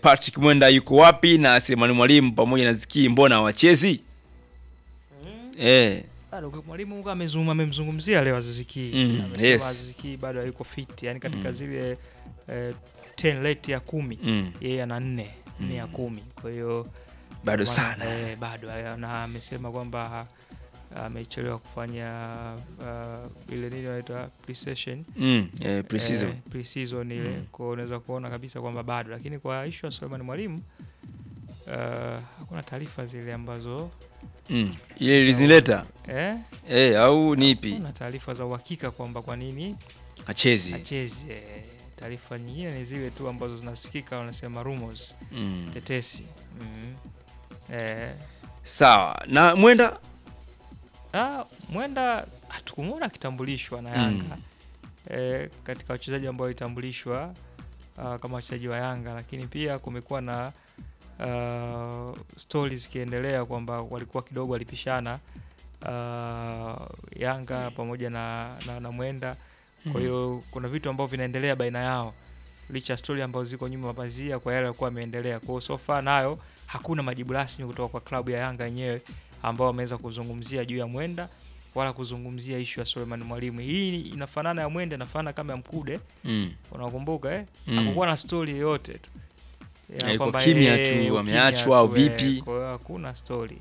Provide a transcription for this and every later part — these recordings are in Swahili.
Patrick Mwenda yuko wapi na Selemani Mwalimu pamoja na Ziki mbona hawachezi? Eh, Bado kwa mwalimu huko amezungumza amemzungumzia leo Aziz Ki. Mm, Amesema yes. Aziz Ki bado hayuko fit, yani katika zile eh, 10 rate ya kumi mm, yeye ana nne nne ya kumi kwa hiyo bado Wana- sana. eh, bado eh, na amesema kwamba amechelewa kufanya uh, ile nini wanaita pre-session Mm, eh, pre-season. eh, pre-season ile Mm. kwa hiyo unaweza kuona kabisa kwamba bado, lakini kwa issue ya Suleiman Mwalimu uh, hakuna taarifa zile ambazo Mm. Ile lizinileta eh, eh, au ni ipi? kuna taarifa za uhakika kwamba kwa nini Achezi. achezi. Eh, taarifa nyingine ni zile tu ambazo zinasikika, wanasema rumors, Mm. tetesi mm. eh, Sawa. Na Mwenda Ah, Mwenda hatukumwona akitambulishwa na Mm. Yanga eh, katika wachezaji ambao walitambulishwa ah, kama wachezaji wa Yanga, lakini pia kumekuwa na uh, stories zikiendelea kwamba walikuwa kidogo walipishana ah, Yanga pamoja na, na, na Mwenda. Kwa hiyo kuna vitu ambavyo vinaendelea baina yao licha ya stori ambazo ziko nyuma ya mapazia kwa yale yalikuwa yameendelea. Kwa hiyo so far nayo hakuna majibu rasmi kutoka kwa klabu ya Yanga yenyewe ambao wameweza kuzungumzia juu ya Mwenda wala kuzungumzia ishu ya Suleiman Mwalimu. Hii inafanana ya Mwenda, inafanana kama ya Mkude, mm. unakumbuka eh? Mm. Hakukuwa na stori yoyote tu Ya Eh, iko kwamba, kimya eh, tu, ukimya wameachwa au tu, eh, vipi? Kwa hiyo hakuna stori.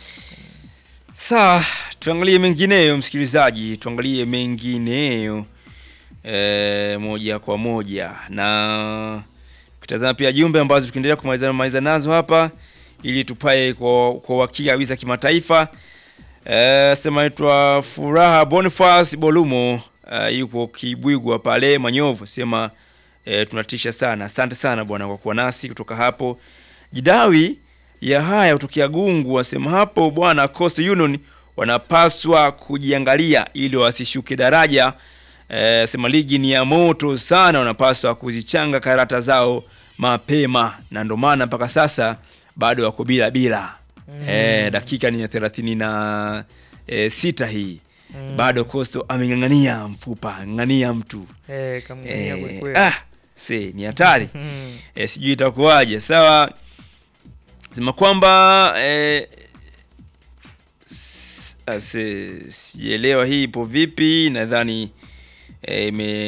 Sawa, tuangalie mengineyo msikilizaji, tuangalie mengineyo e, moja kwa moja na kutazama pia jumbe ambazo tukiendelea kumaliza maliza nazo hapa ili tupae kwa kwa uhakika kabisa kimataifa. E, sema naitwa Furaha Boniface Bolumo e, yupo Kibwigwa pale Manyovu, sema e, tunatisha sana. Asante sana bwana kwa kuwa nasi kutoka hapo. Jidawi ya haya kutokea Gungu wasema hapo bwana, Coastal Union wanapaswa kujiangalia ili wasishuke daraja. E, sema ligi ni ya moto sana, wanapaswa kuzichanga karata zao mapema, na ndo maana mpaka sasa bado wako bila bila. E, dakika ni ya thelathini na e, sita hii Mm. bado Coastal ameng'ang'ania mfupa, ng'ang'ania mtu Eh, kamng'ania e, kwelikweli. ah, si ni hatari Mm. e, sijui itakuwaje. Sawa, sema kwamba e, s- ase- sijaelewa hii ipo vipi. Nadhani e,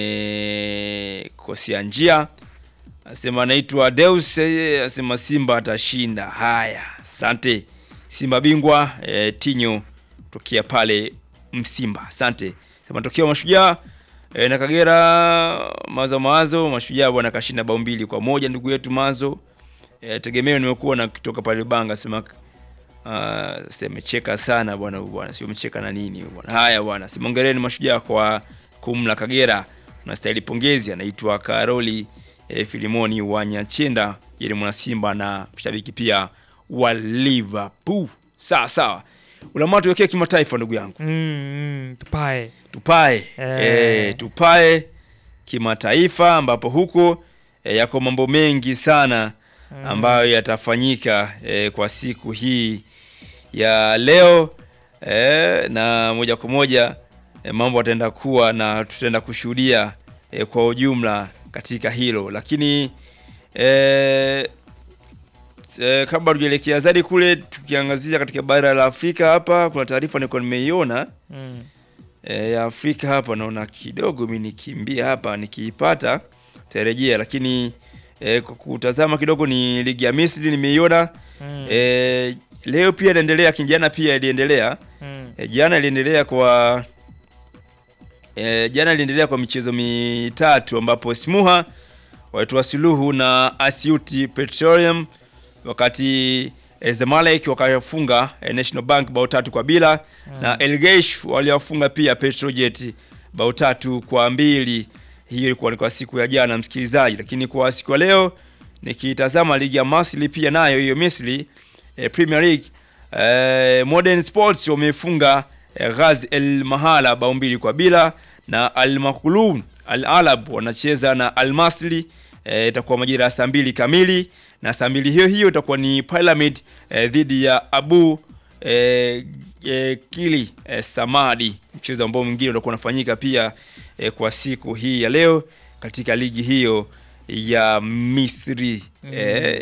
imekosea njia. Asema anaitwa Deus, eh, asema Simba atashinda. Haya, asante. Simba bingwa e, Tinyo tokea pale Msimba, asante. Sema matokeo Mashujaa e, na Kagera mawazo mawazo, Mashujaa bwana kashinda bao mbili kwa moja ndugu yetu Mazo. E, tegemeo nimekuwa na kutoka pale Banga sema uh, semecheka sana bwana huyu bwana, sio mecheka na nini huyu bwana. Haya bwana, simongereni Mashujaa kwa kumla Kagera, unastahili pongezi. Anaitwa Karoli e, Filimoni wa Nyachenda, yeye ni mwana Simba na mshabiki pia wa Liverpool. Sawa sawa, ulamatu tuwekee kimataifa ndugu yangu Mm, mm, tupae tupae Eh. eh, tupae kimataifa ambapo huko eh, yako mambo mengi sana ambayo yatafanyika eh, kwa siku hii ya leo eh, na moja kwa moja eh, mambo yataenda kuwa na tutaenda kushuhudia eh, kwa ujumla katika hilo, lakini eh, eh, kabla tujaelekea zaidi kule, tukiangazia katika bara la Afrika hapa, kuna taarifa nilikuwa nimeiona mm. e, ya Afrika hapa naona kidogo mi nikimbia hapa nikiipata tarejea, lakini e, kwa kutazama kidogo ni ligi ya Misri nimeiona Mm. e, leo pia inaendelea, lakini jana pia iliendelea Mm. e, jana iliendelea kwa e, jana iliendelea kwa michezo mitatu ambapo Smuha walitoa suluhu na Asyut Petroleum wakati e, Zamalek wakafunga e, National Bank bao tatu kwa bila na El Geish waliwafunga pia Petrojet bao tatu kwa mbili. Hiyo ilikuwa ni kwa siku ya jana msikilizaji, lakini kwa siku ya leo nikitazama ligi ya Misri pia nayo hiyo Misri e, Premier League e, Modern Sports wamefunga e, Ghaz El Mahala bao mbili kwa bila na Al Makhloun Al Alab wanacheza na Al Masri e, itakuwa majira ya saa mbili kamili na saa mbili hiyo hiyo itakuwa ni Pyramid e, dhidi ya Abu e, e, Kili e, Samadi, mchezo ambao mwingine utakuwa unafanyika pia e, kwa siku hii ya leo katika ligi hiyo ya Misri. E,